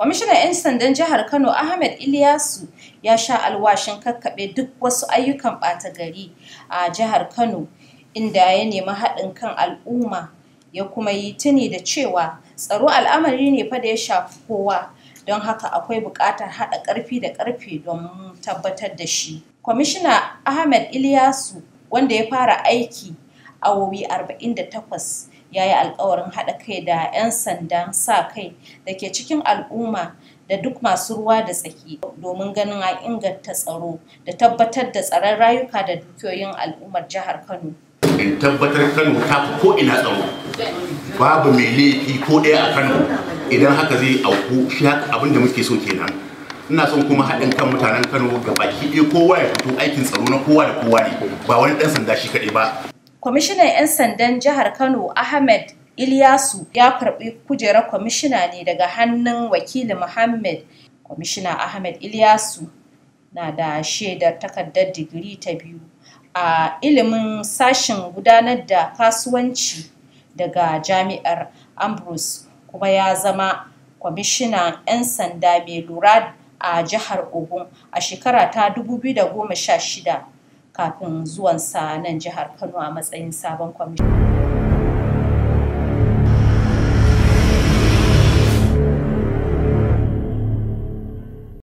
Kwamishinan 'yan sandan jihar Kano Ahmed Ilyasu ya sha alwashin kakkaɓe duk wasu ayyukan ɓata gari a jihar Kano inda ya nemi haɗin kan al'umma ya kuma yi tuni da cewa tsaro al'amari ne fa da ya shafi kowa don haka akwai buƙatar haɗa ƙarfi da ƙarfe don tabbatar da shi. Kwamishina Ahmed Ilyasu wanda ya fara aiki awowi 48 ya yi alkawarin haɗa kai da 'yan sandan sa kai da ke cikin al'umma da duk masu ruwa da tsaki domin ganin an inganta tsaro da tabbatar da tsaron rayuka da dukiyoyin al'ummar jihar Kano. in tabbatar Kano ta fi ko ina tsaro babu mai laifi ko ɗaya a Kano idan haka zai auku shi haka abin da muke so kenan ina son kuma haɗin kan mutanen Kano ga baki ɗaya kowa ya fito aikin tsaro na kowa da kowa ne ba wani ɗan sanda shi kaɗai ba Kwamishinan 'yan sandan jihar Kano Ahmed Ilyasu ya karɓi kujerar kwamishina ne daga hannun wakili Muhammad. Kwamishina Ahmed Ilyasu na da shaidar takardar digiri ta biyu a ilimin sashen gudanar da kasuwanci daga jami'ar Ambrose kuma ya zama kwamishinan 'yan sanda mai lura a jihar Ogun a shekara ta 2016 kafin zuwansa nan jihar Kano a matsayin sabon kwamishin.